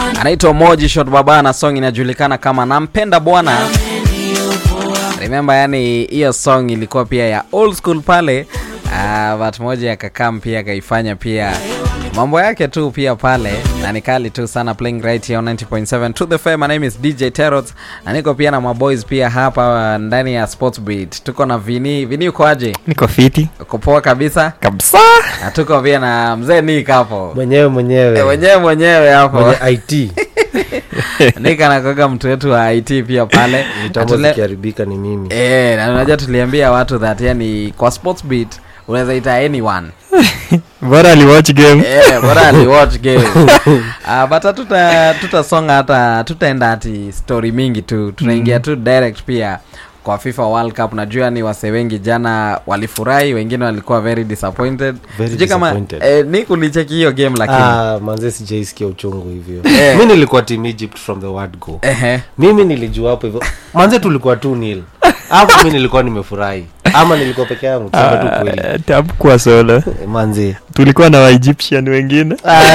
anaitwa Moji Shot Baba na song inajulikana kama nampenda bwana. Remember, yani hiyo song ilikuwa pia ya old school pale uh, but moja akakam pia akaifanya pia mambo yake tu pia pale na ni kali tu sana playing right here on 90.7 to the fair my name is DJ Terrot na niko pia na maboys pia hapa uh, ndani ya Sports Beat tuko na Vini Vini uko aje niko fiti uko poa kabisa kabisa na tuko pia na mzee Nick hapo mwenyewe mwenyewe Eh, mwenyewe mwenyewe hapo mwenye it Nick anakoga mtu wetu wa IT pia pale mitambo Atule- zikiharibika ni mimi Eh, na unajua tuliambia watu that yani kwa sports beat unaweza ita anyone bora aliwatch game eh, bora aliwatch game uh, but hatuta tutasonga hata tutaenda ati story mingi tu tunaingia tu direct pia kwa FIFA World Cup najua ni wase wengi jana walifurahi wengine walikuwa very disappointed Very Sijui kama disappointed. eh, ni kulicheki hiyo game lakini ah, manze sijaisikia uchungu hivyo Eh. mi nilikuwa team egypt from the word go ehe mimi nilijua hapo hivyo manze tulikuwa tu nil hapo mi nilikuwa nimefurahi ama nilikuwa peke yangu tuseme tu kweli tabkuwa solo Eh, manze tulikuwa na waegyptian wengine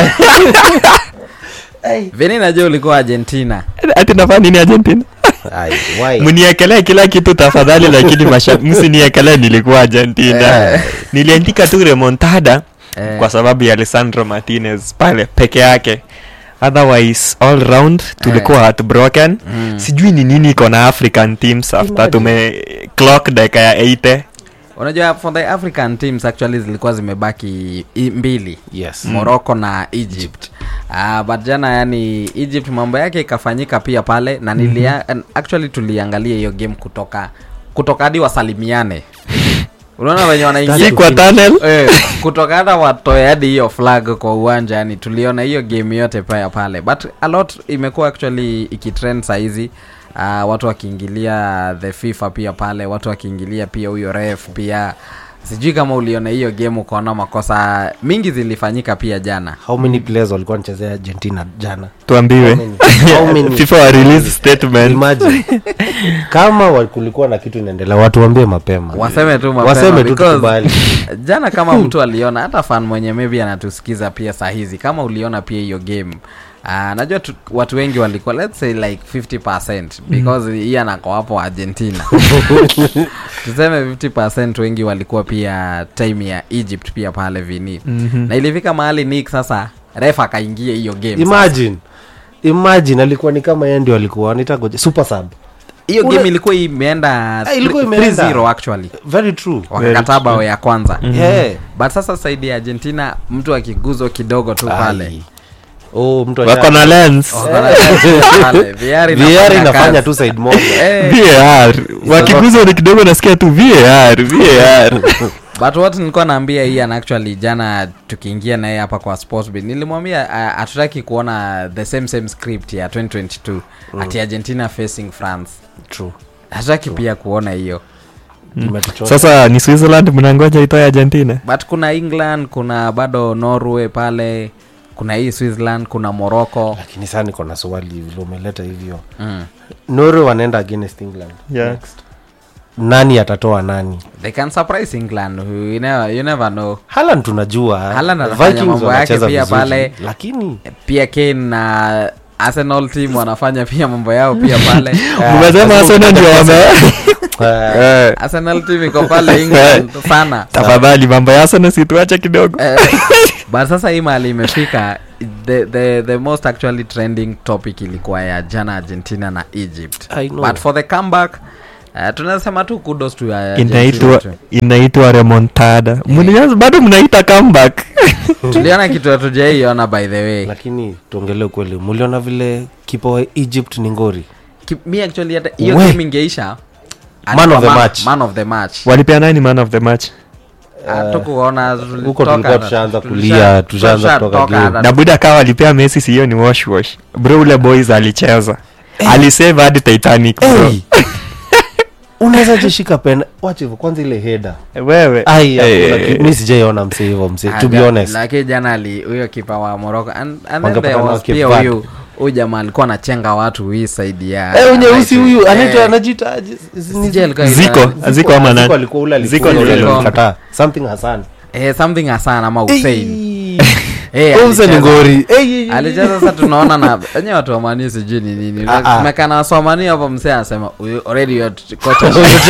Vini najua ulikuwa Argentina ati nafaa nini argentina Ai, why? mniekelee kila kitu tafadhali lakini masha- msiniekelee nilikuwa argentina Eh. niliandika tu remontada Eh. kwa sababu ya alessandro martinez pale peke yake otherwise all round tulikuwa heartbroken Mm. sijui ni nini iko na african teams after Imagine. tume clock dakika ya 80 unajua for the african teams actually zilikuwa zimebaki i- mbili yes morocco na egypt uh, but jana yani egypt mambo yake ikafanyika pia pale na nilia, and actually tuliangalia hiyo game kutoka kutoka hadi wasalimiane unaona wenye wanaingia si kwa tunnel Eh, kutoka hata watoe hadi hiyo flag kwa uwanja yani tuliona hiyo game yote paya pale but a lot imekuwa actually ikitrend sahizi uh, watu wakiingilia the fifa pia pale watu wakiingilia pia huyo ref pia sijui kama uliona hiyo game ukaona makosa mingi zilifanyika pia jana how many players walikuwa wanachezea argentina jana tuambiwe How many? How many? fifa wa release statement Imagine. kama wa- kulikuwa na kitu inaendelea watu waambie mapema waseme tu mapema waseme tu because tukubali jana kama mtu aliona hata fan mwenye maybe anatusikiza pia saa hizi kama uliona pia hiyo game Uh, najua tu, watu wengi walikuwa let's say like 50 because hii anako hapo argentina tuseme 50 wengi walikuwa pia time ya egypt pia pale vini Mhm. na ilifika mahali nick sasa ref akaingia hiyo game sasa. imagine imagine alikuwa ni kama yeye ndio alikuwa nitagoje super sub hiyo Ule- game ilikuwa imeenda Ah, ilikuwa 3 imeenda. 0 actually very true wakakataa bao ya kwanza yeah. but sasa saidi ya argentina mtu akiguzwa kidogo tu pale Ai. oh mtu wako na lens Pale, VR VR inafanya inafanya kazi. tu side moja Eh, var wakiguza ni kidogo nasikia tu var var but what nilikuwa naambia ian actually jana tukiingia naye hapa kwa sportsbet nilimwambia uh, hatutaki kuona the same same script ya 2022 ati argentina facing france true hatutaki pia kuona hiyo Imetuchosha. sasa ni switzerland mnangoja itoe argentina but kuna england kuna bado norway pale kuna hii switzerland kuna morocco lakini saa niko na swali vile umeleta hivyo mm. norway wanaenda against england Yeah. next nani atatoa nani they can surprise england you never, you never know halan tunajua Haaland anafanya Vikings mambo yake wanacheza pia vizuri, pale. lakini pia kane na arsenal team wanafanya pia mambo yao pia pale mmesema arsenal ndio wame eh, Eh, arsenal team iko pale england sana tafadhali mambo ya arsenal situache kidogo Eh, but sasa hii mahali imefika the, the, the most actually trending topic ilikuwa ya jana argentina na egypt I know. but for the comeback uh, tunasema tu kudos to uh, inaitwa Argentina tu. inaitwa remontada Mnianza- bado mnaita comeback tuliona kitu hatujaiona by the way lakini tuongelee ukweli muliona vile kipa wa egypt ni ngori Ki- mi actually hata hiyo We. game ingeisha Man of the alikuwa match. man of the match walipea nani man of the match tukuona huko tulikuwa tushaanza kulia, tushaanza kutoka game. na buda kawa walipea messi siyo ni wash wash bro ule boys alicheza alisave hadi titanic bro hey. unaweza jishika pena wacha hivyo kwanza ile heda wewe ai Eh, hakuna eh, ki- mi sijaiona mse hivyo mse to be honest lakini jana ali huyo kipa wa morocco and, and then Wangepatana there was Cape pia Verde. huyu huyu jamaa alikuwa anachenga watu hii side ya Eh, unyeusi right. huyu Eh, anaitwa anajiita aje? ni- sijui alikuwa Ziko. ina- Ziko ama nani? Ziko alikuwa ule Ziko alifunga ni ule Ziko. alikataa. something hasan eh, something hasan ama usain Eh, Eh, Huyu mse ni alicheza. ngori Eh, eh, eh. alicheza sasa tunaona na enye watu wamani sijui ni nini Ah, ah. mekana waswamani hapo msee anasema "Huyu already your t- kocha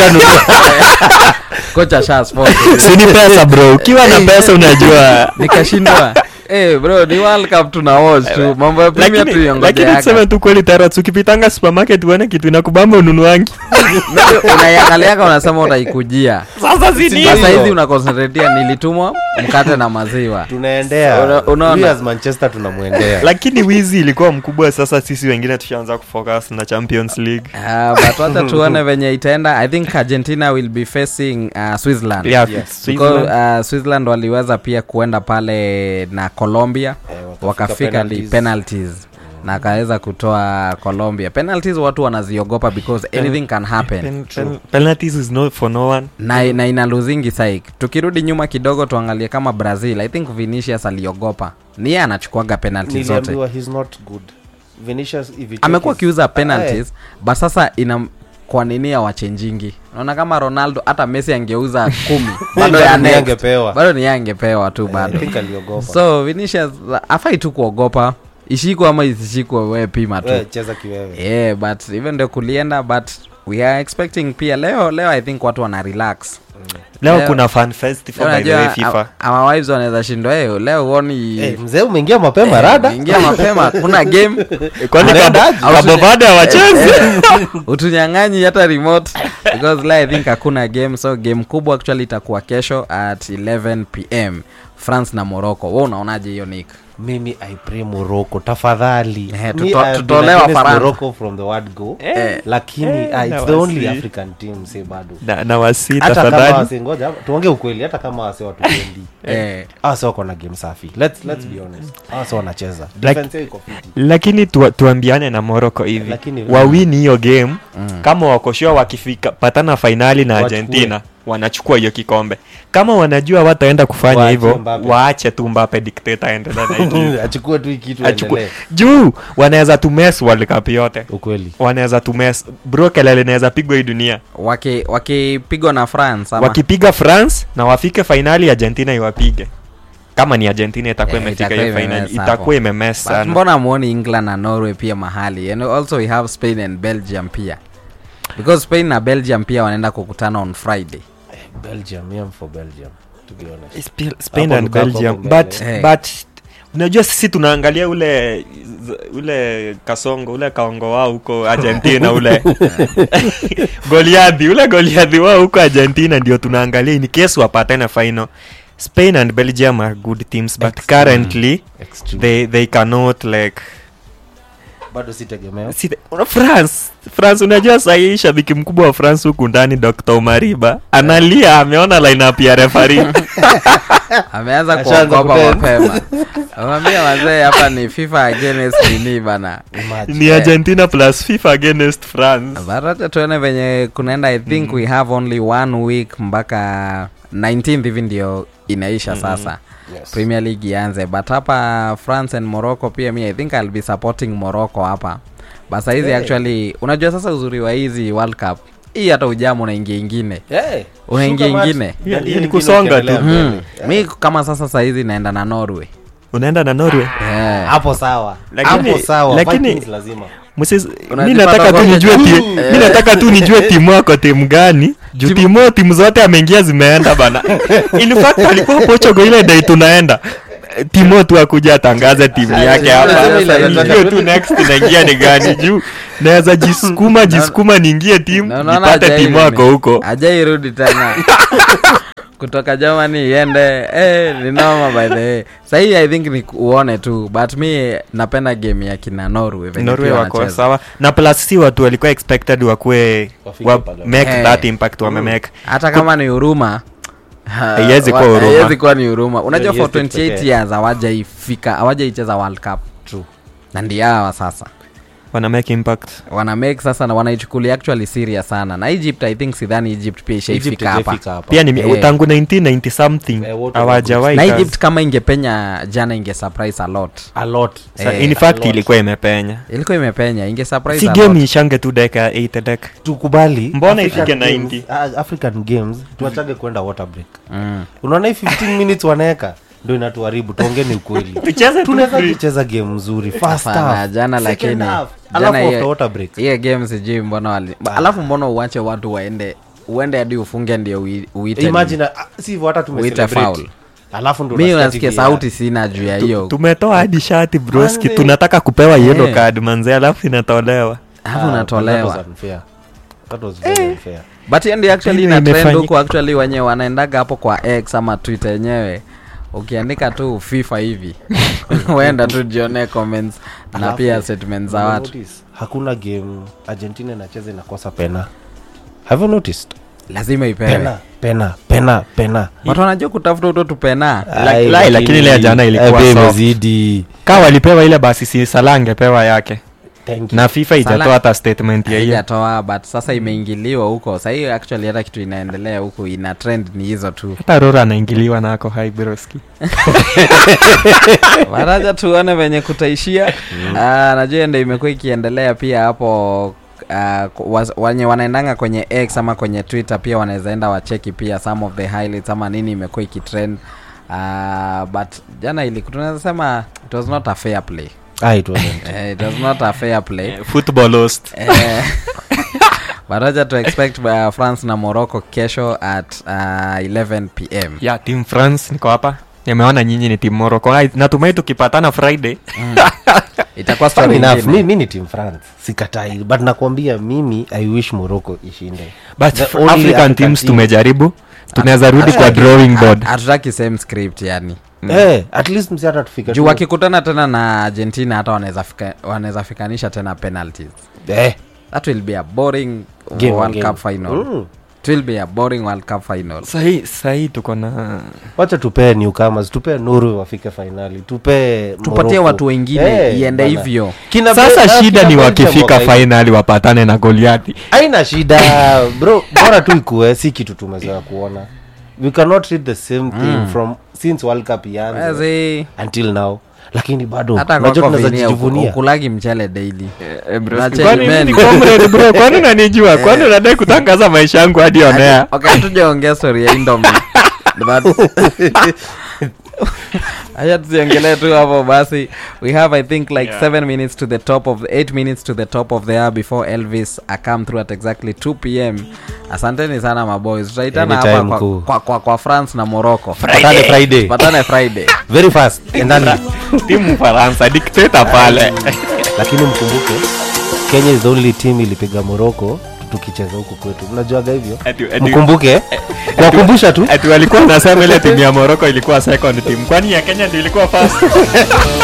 kocha sha sport sini pesa bro ukiwa na pesa unajua nikashindwa Eh bro ni world cup tuna watch tu mambo ya premier tu lakini yongoje lakini tuseme yaka tu kweli tarat ukipitanga supermarket uone kitu inakubamba ununuangi unaiangaliaka unasema utaikujia sasa sasa hizi unakonsentratia nilitumwa mkate na maziwa tunaendea Una- unaona? We as manchester tunamwendea lakini wizi ilikuwa mkubwa sasa sisi wengine tushaanza kufocus na champions league Uh, but wacha tuone venye itaenda i think argentina will be facing uh, switzerland yeah, Yes. Because, Switzerland. uh, switzerland waliweza pia kuenda pale na colombia Eh, wakafika wakafika li penalties. penalties na akaweza kutoa colombia penalties watu wanaziogopa because anything can happen Pen- pen- penalties is not for no one na, na ina luzingi saik tukirudi nyuma kidogo tuangalie kama brazil i think vinicius aliogopa niye anachukuaga penalty zote niliambiwa he's not good Vinicius, if you check amekuwa his- akiuza Ah, penalties but sasa ina kwa nini awachenjingi naona kama ronaldo hata messi angeuza kumi bado ya Bado ni next. angepewa. bado ni angepewa tu eh, I bado think aliogopa. so vinicius afai tu kuogopa ishikwe ama isishikwe we pima tu We, cheza kiwewe yeah, but even ndio kulienda but we are expecting pia leo leo i think watu wana relax leo Leo- kuna fan festival by the way Unajua, fifa our- our wives wanaweza shindwa "Eh, leo uoni Eh, mzee umeingia mapema rada ingia mapema kuna game kwani Anaendaje? kabo baada ya wachezi utunyang'anyi hata remote because la i think hakuna game so game kubwa actually itakuwa kesho at 11 pm france na morocco we unaonaje hiyo nick mimi i pray morocco tafadhali Eh, Me, tuto- I have been tutolewa against Faransa. morocco from the word go Eh, lakini eh, ah, it's na the only wasi. african team say bado na, na wasi hata kama tafadhali wase ngoja tuongee ukweli hata kama wase watupendi eh, awase wako na game safi let's, let's be honest awase wanacheza Like- Defense yao iko fiti. lakini tu, tuambiane na morocco hivi Lakini- wawini hiyo game Mm. kama wakoshua wakifika patana fainali na Wachukue. argentina wanachukua hiyo kikombe kama wanajua wataenda kufanya Waache hivyo Mbappe. waache tu mbape dikteta aendelea na hii kitu. achukue tu hii kitu Achukue- aendelee juu wanaweza tumes world cup yote ukweli wanaweza tumes bro kelele inaweza pigwa hii dunia waki- wakipigwa na france ama wakipiga france na wafike fainali argentina iwapige kama ni argentina itakuwa Eh, imefika itakuwa hiyo fainali imemess hapo. itakuwa imemes But sana mbona muoni england na norway pia mahali and also we have spain and belgium pia because spain na belgium pia wanaenda kukutana on friday belgium I am for belgium to be honest Sp- spain Hapo and Lukaku belgium hapo but, mbele. but unajua sisi tunaangalia ule ule kasongo ule kaongo wao huko argentina ule goliadhi ule goliadhi wao huko argentina ndio tunaangalia in case wapatane final spain and belgium are good teams but Extreme. currently Extreme. they, they cannot like bado si tegemeo si, una- france france unajua sahii shabiki mkubwa wa france huku ndani dr mariba analia ameona lineup ya refari ameanza Ashaanza kuogopa kudance. mapema amwambia wazee hapa ni fifa against nini bana Imagine. ni argentina plus fifa against france but acha tuone venye kunaenda i think we have only one week mpaka 19th hivi ndio inaisha sasa Yes. premier league ianze but hapa france and morocco pia mi i think ill be supporting morocco hapa but sahizi Hey. actually unajua sasa uzuri wa hizi world cup hii hata ujamu unaingia ingine Hey, Unaingia shuka mat. ingine. Ndio Yeah, ingine ni kusonga ukiendelea tu. mbele. hmm. mi kama sasa sahizi naenda na norway unaenda na norway yeah. hapo sawa Lakini- hapo sawa lakini- Vikings lazima Moses, mi Unajipata nataka tu kwa- nijue ti, Mm. mi nataka tu nijue timu wako timu gani juu timu timu zote ameingia zimeenda bana in fact alikuwa pochogo ile dai tunaenda timo tu akuja atangaze timu yake hapa Unasema ile nijue tu next inaingia ni gani juu naweza jisukuma jisukuma niingie timu Na unaona nipate hajai timu nini? wako huko hajairudi tena kutoka germany iende eh, ni noma by the way sahii i think ni uone tu but mi napenda game ya kina norway venye norway pia wako wanacheza. sawa na plus si watu walikuwa expected wakuwe Wafike wa pale. make Eh. that impact wamemake hata kama ni huruma ha, Haiwezi kuwa wa- huruma. haiwezi kuwa ni huruma unajua Hiyo for ni 28 pekee. years hawajaifika hawajaicheza world cup True. na ndio hawa sasa wana make impact wana make sasa na wanaichukulia actually serious sana na egypt i think sidhani egypt pia Egypt ishaifika hapa haijafika hapa. pia ni Eh. tangu 1990 something Eh, wote hawajawahi na kazi. egypt kama ingepenya jana inge surprise a lot a lot Sa- Eh, in a fact lot. ilikuwa imepenya ilikuwa imepenya inge surprise si a game lot. ishange tu deka ya 8 dek tukubali Mbona African ifike games- 90? ah, african games tuachage kwenda water break mm. unaona hii 15 minutes wanaweka ndo inatuharibu tuongeni ukweli tucheze tu tunaweza free. kucheza game nzuri first Hapana, half, jana second lakini half, jana alafu hiyo- after water break hiyo game sijui mbona wali alafu mbona uache watu waende uende hadi ufunge ndio ui- uite imagine ah, si hivyo hata tume Uite celebrate. foul. alafu ndo mi unasikia unasikia TV sauti sina juu ya hiyo tumetoa hadi shati broski Manze. tunataka kupewa yellow Eh. card manze alafu inatolewa alafu Ah, but that unatolewa was unfair. That was very unfair. but hiyo ndio actually Nini ina trend imefanyika? huku actually wenye wanaendaga hapo kwa x ama twitter yenyewe ukiandika tu fifa hivi uenda tu jione comments na Alafu, pia statements za watu Notice, hakuna game argentina inacheza inakosa pena have you noticed lazima ipewe pena pena pena pena watu wanajua kutafuta uto tupena La- Ai, lai, lakini ile ya jana ilikuwa eh, soft. imezidi kaa walipewa ile basi si Salah angepewa yake Thank you. na fifa ijatoa Salah- hata statement ya hiyo haijatoa but sasa imeingiliwa huko sahii actually hata kitu inaendelea huku ina trend ni hizo tu hata rora anaingiliwa nako hai broski maraja tuone venye kutaishia Ah, najua ndo imekuwa ikiendelea pia hapo uh, wenye wanaendanga kwenye x ama kwenye twitter pia wanaweza enda wacheki pia some of the highlights ama nini imekuwa ikitrend uh, but jana ili tunaweza sema it was not a fair play Ah, it wasn't. Eh, it was not a fair play football host Eh, baraja to expect uh, france na morocco kesho at uh, 11 pm ya team france niko hapa nimeona nyinyi ni team morocco Ai, natumai tukipatana friday itakuwa Funny story enough, ingine. mi, mi ni team france sikatai but nakwambia mimi i wish morocco ishinde but The f- only african, African teams team- tumejaribu tunaweza rudi Hatutaki- kwa drawing board hatutaki same script yani Eh, at least msi hata tufike juu tu- wakikutana tena na argentina hata wanaweza fika- wanaweza fikanisha tena penalties Eh, that will be a boring game, world game. cup final Mm. it will be a boring world cup final sahii sahii tuko na wacha tupee newcomers tupee nuru wafike fainali tupee tupatie Morocco. watu wengine Eh, iende bana. hivyo Kina sasa Be- ah, shida kina ni Belgium wakifika waka- fainali wapatane na goliati haina shida bro bora tu ikue si kitu tumezoea kuona we cannot read the same thing from since world cup ianze Wezi, until now lakini bado hata unajua kwako tunaweza vinia uku- jivunia ukulagi mchele daily Unacheki Kwani mimi menu. ni comrade bro kwani unanijua kwani unadai kutangaza maisha yangu hadi onea okay hatujaongea story ya indomi acha tusiongelee tu hapo basi we have i think like Yeah. seven minutes to the top of the eight minutes to the top of the hour before elvis a come through at exactly 2 pm asanteni sana maboys tutaitana hapa Anytime, kwa, cool. kwa, kwa, kwa france na morocco Patane friday patane friday very fast endani timu faransa dikteta pale lakini mkumbuke kenya is the only team ilipiga morocco tukicheza huku kwetu mnajuaga hivyo Ati- ati- mkumbuke kuwakumbusha tu ati walikuwa nasema ile timu ya moroko ilikuwa second team kwani ya kenya ndio ilikuwa first